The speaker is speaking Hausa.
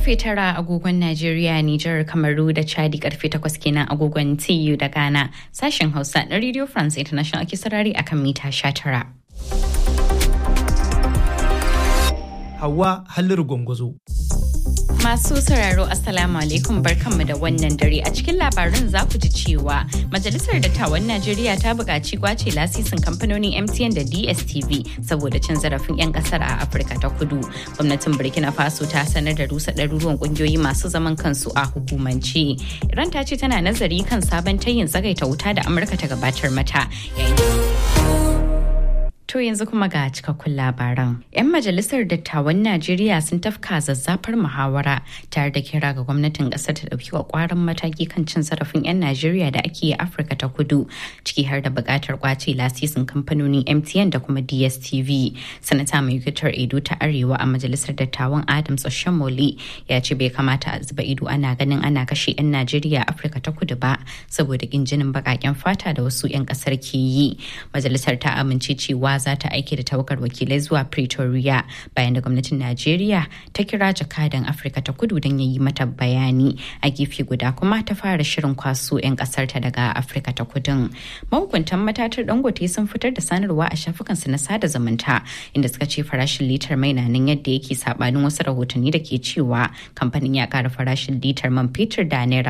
karfe tara agogon Najeriya, Nijar, Kamaru da Chadi karfe takwas kenan agogon TU da Ghana. Sashen Hausa na Radio France International ake sarari akan mita sha tara. Hawa Halliru Gwangwazo. Masu sauraro Assalamu alaikum barkanmu da wannan dare a cikin labarin za ku ji cewa Majalisar Dattawan Najeriya ta buƙaci kwace lasisin kamfanonin MTN da DSTV saboda cin zarafin 'yan ƙasar a Afirka ta Kudu. Gwamnatin Burkina Faso ta sanar da rusa ɗaruruwan ƙungiyoyi masu zaman kansu a hukumance. Iran ta ce tana nazari kan sabon tayin tsagaita wuta da Amurka ta gabatar mata. To yanzu kuma ga cikakkun labaran. 'Yan majalisar dattawan Najeriya sun tafka zazzafar muhawara tare da kira ga gwamnatin ƙasar ta ɗauki kwakwaran mataki kan cin zarafin 'yan Najeriya da ake yi Afirka ta kudu ciki har da buƙatar kwace lasisin kamfanonin MTN da kuma DSTV. Sanata mai yukitar Edo ta Arewa a majalisar dattawan Adams Oshamole ya ce bai kamata a zuba ido ana ganin ana kashe 'yan Najeriya Afirka ta kudu ba saboda ƙin jinin baƙaƙen fata da wasu 'yan ƙasar ke yi. Majalisar ta amince cewa za ta aiki da tawagar wakilai zuwa pretoria bayan da gwamnatin najeriya ta kira jakadan afirka ta kudu don ya yi mata bayani a gefe guda kuma ta fara shirin kwaso 'yan kasar ta daga afirka ta kudin mahukuntan matatar dangote sun fitar da sanarwa a shafukansu na sada zumunta inda suka ce farashin litar mai na nan yadda yake sabanin wasu rahotanni da ke cewa kamfanin ya kara farashin litar man fetur da naira